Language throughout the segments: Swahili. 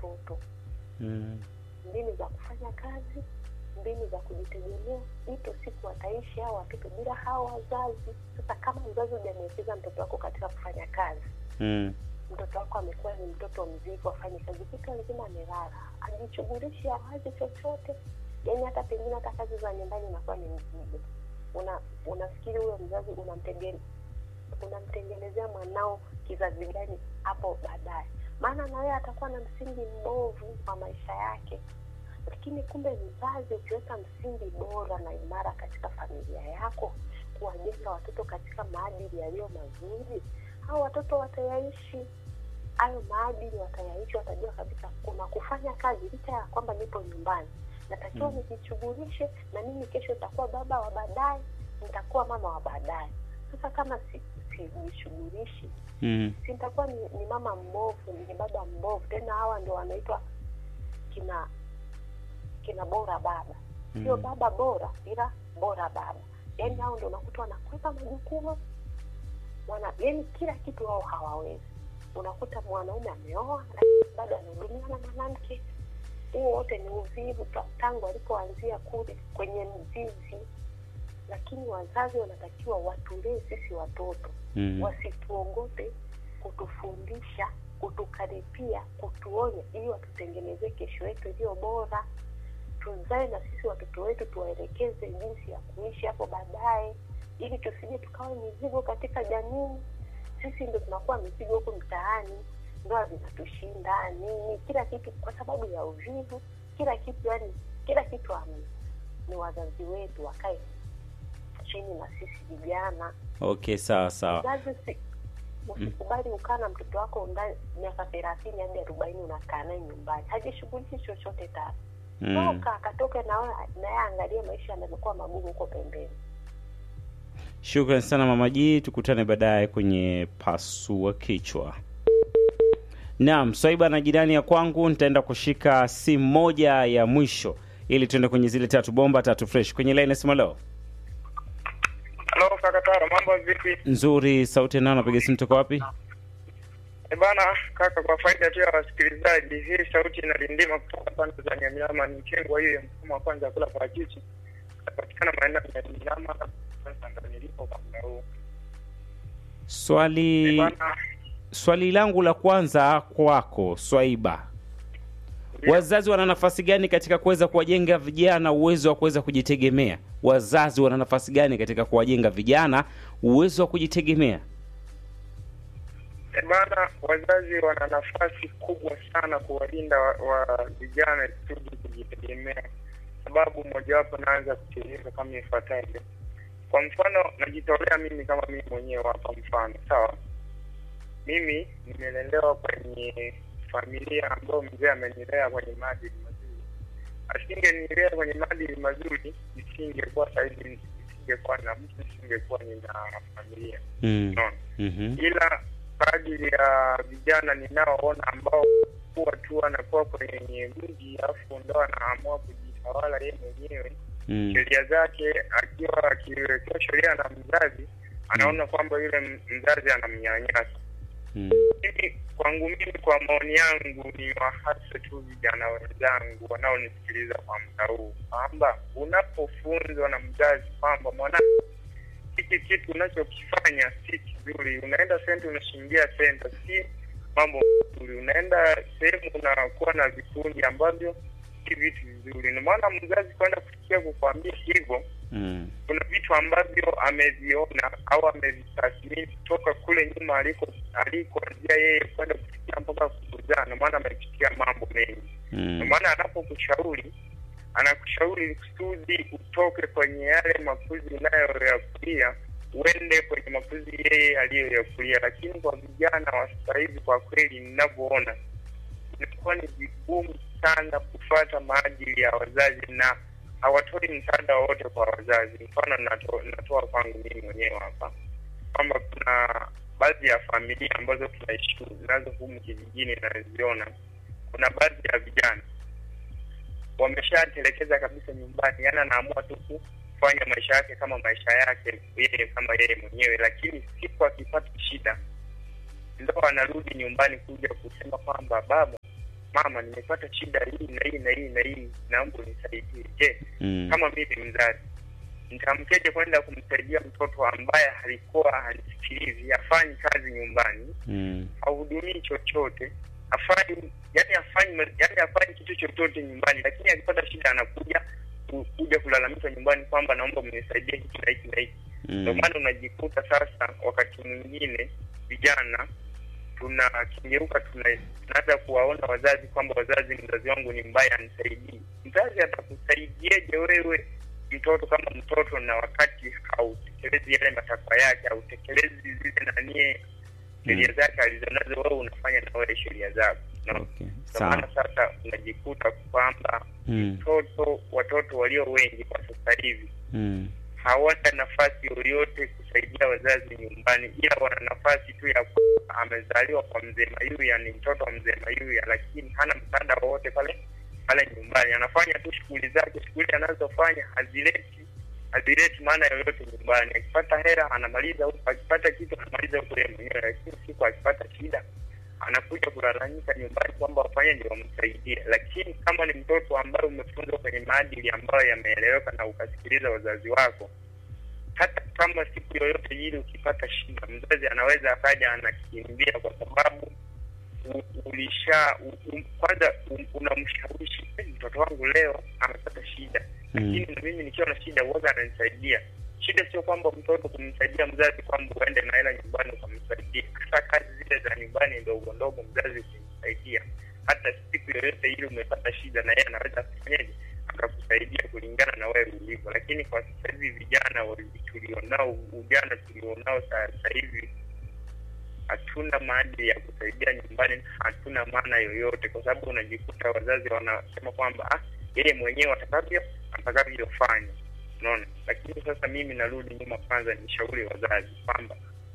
watoto Mm. mbinu za kufanya kazi, mbinu za kujitegemea. Ipo siku wataishi hao watoto bila hao wazazi. Sasa kama mzazi hujamwekeza mtoto wako katika kufanya kazi, Mm. mtoto wako amekuwa ni mtoto mzigo, afanye kazi kutwa nzima amelala, ajishughulishi awazi chochote, yaani hata pengine hata kazi za nyumbani inakuwa ni mzigo. Una unafikiri huyo mzazi unamtengene unamtengenezea mwanao kizazi gani hapo baadaye? Maana na wewe atakuwa na msingi mbovu wa maisha yake. Lakini kumbe mzazi, ukiweka msingi bora na imara katika familia yako, kuwajenga watoto katika maadili yaliyo mazuri, hao watoto watayaishi hayo maadili, watayaishi, watajua kabisa kuna kufanya kazi licha ya kwamba nipo nyumbani, natakiwa Mm. nijishughulishe na mimi, kesho nitakuwa baba wa baadaye, nitakuwa mama wa baadaye. Sasa kama si sijishughulishi Mm. si nitakuwa ni, ni mama mbovu, ni baba mbovu. Tena hawa ndio wanaitwa kina kina bora baba, sio Mm. baba bora, ila bora baba. Yaani hao ndio unakuta wanakwepa majukumu wana, yaani kila kitu wao hawawezi. Unakuta mwanaume ameoa lakini bado anahudumia na mwanamke. Huo wote ni uvivu ta- tangu alipoanzia kule kwenye mzizi. Lakini wazazi wanatakiwa watulee sisi watoto Mm. wasituongope kutufundisha, kutukaripia, kutuonya ili watutengenezee kesho yetu iliyo bora. Tuzae na sisi watoto wetu, tuwaelekeze jinsi ya kuishi hapo baadaye, ili tusije tukawa mizigo katika jamii. Sisi ndo tunakuwa mizigo huku mtaani, ndoa zinatushinda nini, kila kitu kwa sababu ya uvivu, kila kitu yani, kila kitu ami, ni wazazi wetu wakae chini na sisi vijana Okay, sawa sawa. Mzazi si usikubali ukaa na mtoto wako ndani miaka thelathini hadi arobaini unakaa naye nyumbani, hajishughulishi chochote tatu. Mm. Toka akatoke na wewe naye aangalie maisha yanavyokuwa magumu huko pembeni. Shukran sana Mama G, tukutane baadaye kwenye pasua kichwa. Naam, Swaiba na jirani ya kwangu, nitaenda kushika simu moja ya mwisho ili tuende kwenye zile tatu bomba tatu fresh kwenye line. Sema leo Halo kaka Taro, mambo vipi? nzuri, sauti nao, napiga simu toka wapi? E bana kaka, kwa faida tu ya wasikilizaji, hii sauti inalindima kutoka pande za Nyamiama, ni mkengwa hiyo ya mfumo wa kwanza ya kula parachichi, napatikana maeneo ya Nyamiama sasa ndo nilipo kwa muda huu. E Swali bana, swali langu la kwanza kwako Swaiba, ndio. wazazi wana nafasi gani katika kuweza kuwajenga vijana uwezo wa kuweza kujitegemea? Wazazi wana nafasi gani katika kuwajenga vijana uwezo wa kujitegemea? E bana, wazazi wana nafasi kubwa sana kuwalinda wa, wa vijana kusudi kujitegemea, sababu mojawapo naanza kueleza kama ifuatavyo. Kwa mfano, najitolea mimi kama mimi mwenyewe hapa, mfano sawa, mimi nimelelewa kwenye familia ambayo mzee amenilea kwenye maadili mazuri. Asingenilea kwenye maadili mazuri, nisingekuwa sahizi, nisingekuwa na mtu, nisingekuwa nina familia Mm. unaona Mhm. ila kwa ajili ya vijana ninaoona ambao kuwa tu wanakuwa kwenye mji alafu ndo anaamua kujitawala yeye mwenyewe Mm. sheria zake, akiwa akiwekewa sheria na mzazi anaona kwamba yule m- mzazi anamnyanyasa. Mm. Mimi kwangu mimi, kwa maoni yangu, ni wahasa tu vijana wenzangu wanaonisikiliza kwa muda huu kwamba unapofunzwa na mzazi kwamba mwana hiki kitu unachokifanya si kizuri, unaenda senta unashingia senta, si mambo mazuri, unaenda sehemu unakuwa na vikundi ambavyo si vitu vizuri. Ndio maana mzazi kwenda kufikia kukwambia hivyo, Mm. kuna vitu ambavyo ameviona au amevitathmini kutoka kule nyuma aliko alikoanzia yeye kwenda kufikia mpaka kukuzaa. Ndio maana amepitia mambo mengi. Ndio Mm. maana anapokushauri anakushauri kusudi utoke kwenye yale makuzi unayoyakulia uende kwenye makuzi yeye aliyoyakulia. Lakini kwa vijana wa sasa hivi, kwa kweli ninavyoona, inakuwa ni vigumu sana kufuata maadili ya wazazi na hawatoi msaada wowote kwa wazazi. Mfano nato, natoa kwangu mimi mwenyewe hapa kwamba kuna baadhi ya familia ambazo tunaishi nazo humu kijijini naziona, kuna baadhi ya vijana wameshatelekeza kabisa nyumbani, yaani anaamua tu kufanya maisha yake kama maisha yake yeye kama yeye mwenyewe, lakini siku akipata shida ndo anarudi nyumbani kuja kusema kwamba baba, mama, nimepata shida hii na hii na hii na hii, naomba unisaidie. Je, Mm. kama mimi mzazi nitamkeje kwenda kumsaidia mtoto ambaye alikuwa hanisikilizi, hafanyi kazi nyumbani, Mm. hahudumii chochote, hafanyi yani hafanyi yani hafanyi kitu chochote nyumbani, lakini akipata shida anakuja ku- kuja kulalamika nyumbani kwamba naomba mnisaidie hiki na hiki na hiki. Ndio Mm. maana unajikuta sasa, wakati mwingine vijana tunakengeuka, tuna- tunaanza kuwaona wazazi kwamba wazazi, mzazi wangu ni mbaya, anisaidii. Mzazi atakusaidieje wewe mtoto kama mtoto, na wakati hautekelezi yale matakwa yake, hautekelezi zile nanie sheria zake alizonazo, wewe unafanya na wewe sheria zako. Unaona? Okay. Ndio maana Sawa. sasa unajikuta kwamba Mm. mtoto watoto walio wengi kwa sasa hivi Mm. hawana nafasi yoyote kusaidia wazazi nyumbani, ila wana nafasi tu ya kwamba amezaliwa kwa mzee Mayuya, ni mtoto wa mzee Mayuya, lakini hana msaada wowote pale pale nyumbani. Anafanya tu shughuli zake, shughuli anazofanya hazileti hazileti maana yoyote nyumbani. Akipata hela anamaliza huko, akipata kitu anamaliza huko yeye mwenyewe, lakini siku akipata shida anakuja kulalamika nyumbani kwamba wafanye ndio wamsaidie. Lakini kama ni mtoto ambaye umefunzwa kwenye maadili ambayo yameeleweka na ukasikiliza wazazi wako, hata kama siku yoyote ile ukipata shida, mzazi anaweza akaja anakimbia, kwa sababu u- ulisha u- u- kwanza u- unamshawishi "Eh, mtoto wangu leo amepata shida, lakini na mimi nikiwa na shida uoga ananisaidia. Shida sio kwamba mtoto kumsaidia mzazi kwamba uende na hela nyumbani ukamsaidia, hata kazi zile za nyumbani ndogo ndogo mzazi ukimsaidia, hata siku yoyote ile umepata shida, na yeye anaweza kufanyaje akakusaidia kulingana na wewe ulivyo. Lakini kwa sasa hivi vijana wa- tulionao, ujana tulionao sasa hivi hatuna maadili ya kusaidia nyumbani, hatuna maana yoyote, kwa sababu unajikuta wazazi wanasema kwamba ah, yeye mwenyewe atakavyo atakavyofanya, unaona. Lakini sasa mimi narudi nyuma, kwanza nishauri wazazi kwamba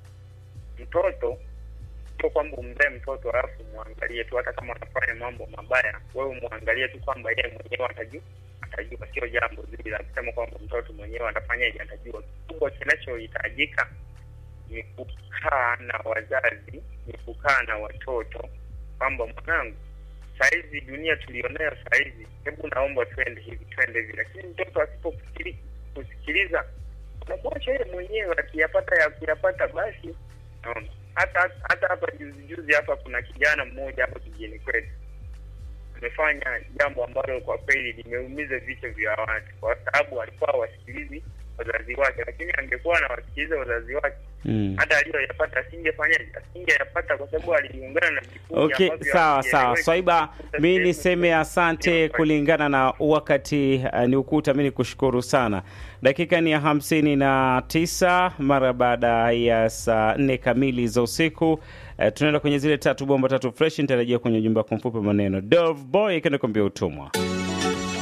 mtoto sio kwamba umzae mtoto alafu muangalie tu, hata kama anafanya mambo mabaya, wewe muangalie tu kwamba yeye mwenyewe atajua, atajua. Sio jambo zuri la kusema kwamba mtoto mwenyewe atafanyaje, atajua. Kikubwa kinachohitajika ni kukaa na wazazi, ni kukaa na watoto kwamba mwanangu, sahizi dunia tulionayo sahizi, hebu naomba twende hivi twende hivi. Lakini mtoto asipofikiri kusikiliza, unamwacha yeye mwenyewe, akiyapata akiyapata basi. Naona hata hata hapa juzi juzi hapa kuna kijana mmoja hapa kijijini kwetu amefanya jambo ambalo kwa kweli limeumiza vichwa vya watu, kwa sababu alikuwa hawasikilizi wazazi wake, lakini angekuwa anawasikiliza wazazi wake Mm. hata aliyoyapata asingefanyaje, asingeyapata kwa sababu aliungana na vikundi Okay, ambavyo sawa havieleweki. sawa. Swaiba, Kukuta mi sehemu- niseme asante kulingana na wakati uh, ni ukuta. Mi nikushukuru sana. Dakika ni ya hamsini na tisa mara baada ya saa nne kamili za usiku. Uh, tunaenda kwenye zile tatu bomba tatu fresh. Nitarejea kwenye ujumbe wako mfupi wa maneno. Dove Boy kanakwambia utumwa.